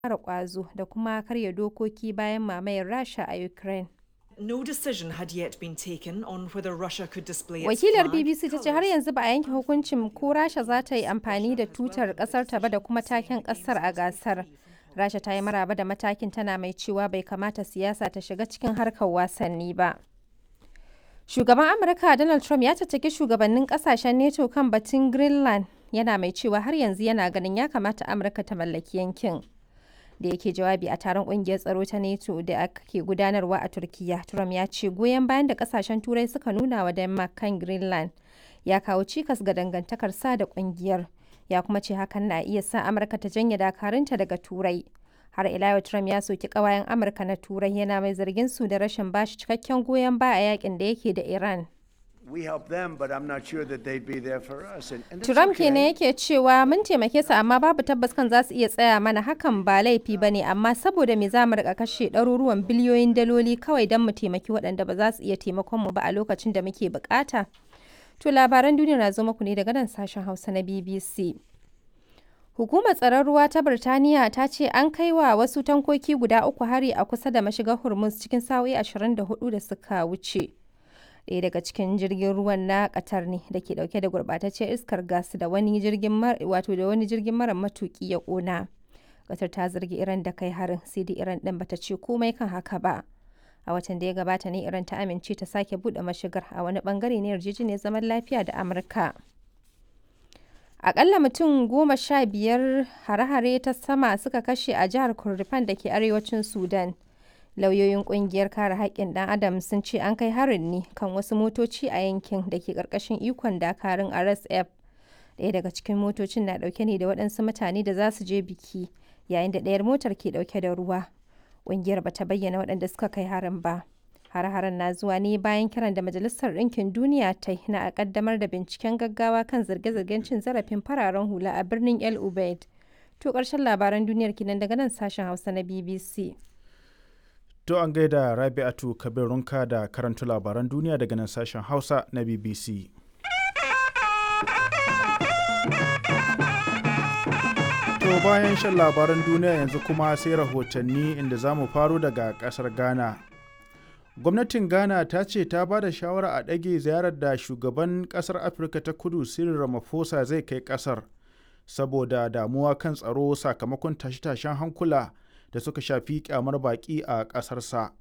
ƙara ƙwazo da kuma karya dokoki bayan mamayar Rasha a Ukraine. No decision had yet been taken on whether Russia could display its Wakilar flag, BBC ta ce har yanzu ba a yanke hukuncin ko Rasha za ta yi amfani da tutar ƙasar ta ba da kuma taken ƙasar a gasar. Rasha ta yi maraba da matakin tana mai cewa bai kamata siyasa ta shiga cikin harkar wasanni ba. Shugaban Amurka Donald Trump ya caccaki shugabannin kasashen NATO kan batun Greenland yana mai cewa har yanzu yana ganin ya kamata Amurka ta mallaki yankin. Da yake jawabi a taron kungiyar tsaro ta NATO da ake gudanarwa a Turkiya, Trump ya ce goyon bayan da kasashen Turai suka nuna wa Denmark kan Greenland ya kawo cikas ga dangantakar sa da kungiyar. Ya kuma ce hakan na iya sa Amurka ta janye dakarunta daga Turai. har ila yau Trump ya soki kawayen Amurka na Turai yana mai zargin su da rashin bashi cikakken goyon baya a yakin da yake da Iran. We help them, but I'm not sure that they'd be there for us. And, and that's Trump okay. kenan yake cewa mun taimake su amma babu tabbas kan za su iya tsaya mana hakan ba laifi ba ne amma saboda me za mu rika kashe ɗaruruwan biliyoyin daloli kawai don mu taimaki waɗanda ba za su iya taimakon mu ba a lokacin da muke bukata. To labaran duniya na zo muku ne daga nan sashen Hausa na BBC. Hukumar tsaron ruwa ta Birtaniya ta ce an kai wa wasu tankoki guda uku hari a kusa da mashigar Hormuz cikin sa'o'i 24 da suka wuce. Ɗaya daga cikin jirgin ruwan na Qatar ne da ke ɗauke da gurɓataccen iskar gas da wani jirgin wato da wani jirgin mara matuƙi ya ƙona. Qatar ta zargi Iran da kai harin sai dai Iran ɗin bata ce komai kan haka ba. A watan da ya gabata ne Iran ta amince ta sake buɗe mashigar a wani bangare na yarjejeniyar zaman lafiya da Amurka. Akalla mutum goma sha biyar hare-hare ta sama suka kashe a jihar Kurdifan da ke arewacin Sudan. Lauyoyin kungiyar kare haƙƙin ɗan Adam sun ce an kai harin ne kan wasu motoci a yankin da ke ƙarƙashin ikon dakarun RSF. Ɗaya daga cikin motocin na ɗauke ne da waɗansu mutane da za su je biki, yayin da ɗayar motar ke ɗauke da ruwa. Ƙungiyar ba ta bayyana waɗanda suka kai harin ba. Har-haren na zuwa ne bayan kiran da Majalisar Ɗinkin Duniya ta yi na a ƙaddamar da binciken gaggawa kan zarge-zargen cin zarafin fararen hula a birnin El Ubaid. To ƙarshen labaran duniyar kinan daga nan sashen Hausa na BBC. To an gaida Rabi'atu Kabirunka da karanta labaran duniya daga nan sashen Hausa na BBC. To bayan shan labaran duniya yanzu kuma sai rahotanni inda za mu faro daga ƙasar Ghana. gwamnatin ghana ta ce ta ba da shawara a ɗage ziyarar da shugaban ƙasar afirka ta kudu cyril ramaphosa zai kai ƙasar saboda damuwa kan tsaro sakamakon tashe-tashen hankula da suka shafi kyamar baƙi a ƙasarsa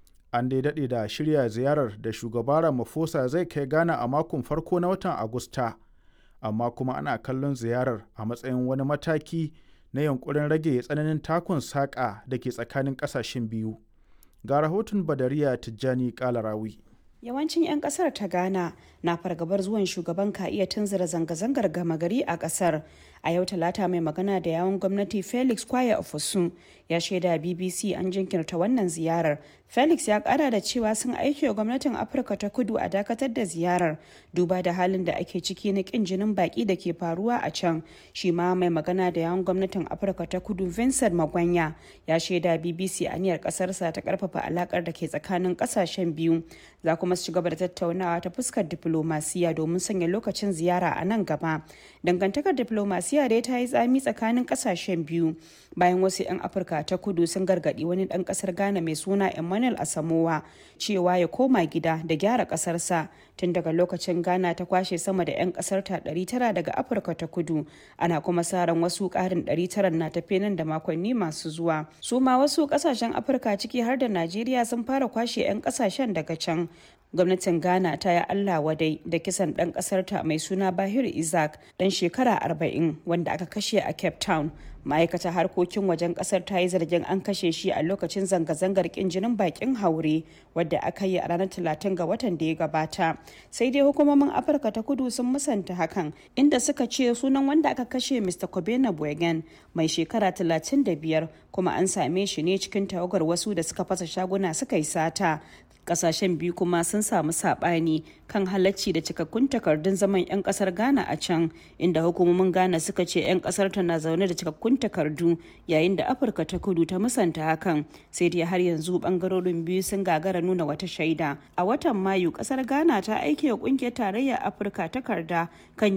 an dai daɗe da shirya ziyarar da shugaba ramaphosa zai kai ghana a makon farko na watan agusta amma kuma ana kallon ziyarar a matsayin wani mataki na yankurin rage tsananin takun saƙa da ke tsakanin ƙasashen biyu ga rahoton badariya tijjani kalarawi yawancin 'yan kasar ta ghana na fargabar zuwan shugaban ka iya tunzura zanga-zangar gama gari a kasar a yau talata mai magana da yawon gwamnati felix kwaya ofosun ya shaida bbc an jinkirta wannan ziyarar felix ya kara da cewa sun aiki wa gwamnatin afirka ta kudu a dakatar da ziyarar duba da halin da ake ciki na kin jinin baki da ke faruwa a can shi ma mai magana da yawon gwamnatin afirka ta kudu vincent magwanya ya shaida bbc aniyar kasarsa ta karfafa alakar da ke tsakanin kasashen biyu za kuma su ci gaba da tattaunawa ta fuskar diplomasiya domin sanya lokacin ziyara a nan gaba dangantakar diplomasiya dai ta yi tsami tsakanin kasashen biyu bayan wasu 'yan afirka ta kudu sun gargadi wani dan kasar ghana mai suna emmanuel asamowa cewa ya koma gida da gyara kasarsa tun daga lokacin ghana ta kwashe sama da 'yan kasar ta 900 daga afirka ta kudu ana kuma sa ran wasu karin 900 na tafe nan da makonni masu zuwa su ma wasu kasashen afirka ciki har da najeriya sun fara kwashe 'yan kasashen daga can gwamnatin ghana ta yi allah wadai da kisan ɗan ƙasarta mai suna bahir isaac ɗan shekara 40 wanda aka kashe a cape town ma'aikatar harkokin wajen kasar ta yi zargin an kashe shi a lokacin zanga-zangar kin jinin bakin haure wadda aka yi a ranar talatin ga watan da ya gabata sai dai hukumomin afirka ta kudu sun musanta hakan inda suka ce sunan wanda aka kashe mr kobena bwegen mai shekara 35 kuma an same shi ne cikin tawagar wasu da suka fasa shaguna suka yi sata kasashen biyu kuma sun samu sabani kan halacci da cikakkun takardun zaman 'yan kasar ghana a can inda hukumomin ghana suka ce 'yan kasar ta na zaune da cikakkun takardu yayin da afirka ta kudu ta musanta hakan sai dai har yanzu bangarorin biyu sun gagara nuna wata shaida a watan mayu kasar ghana ta aike wa kungiyar tarayyar afirka takarda kan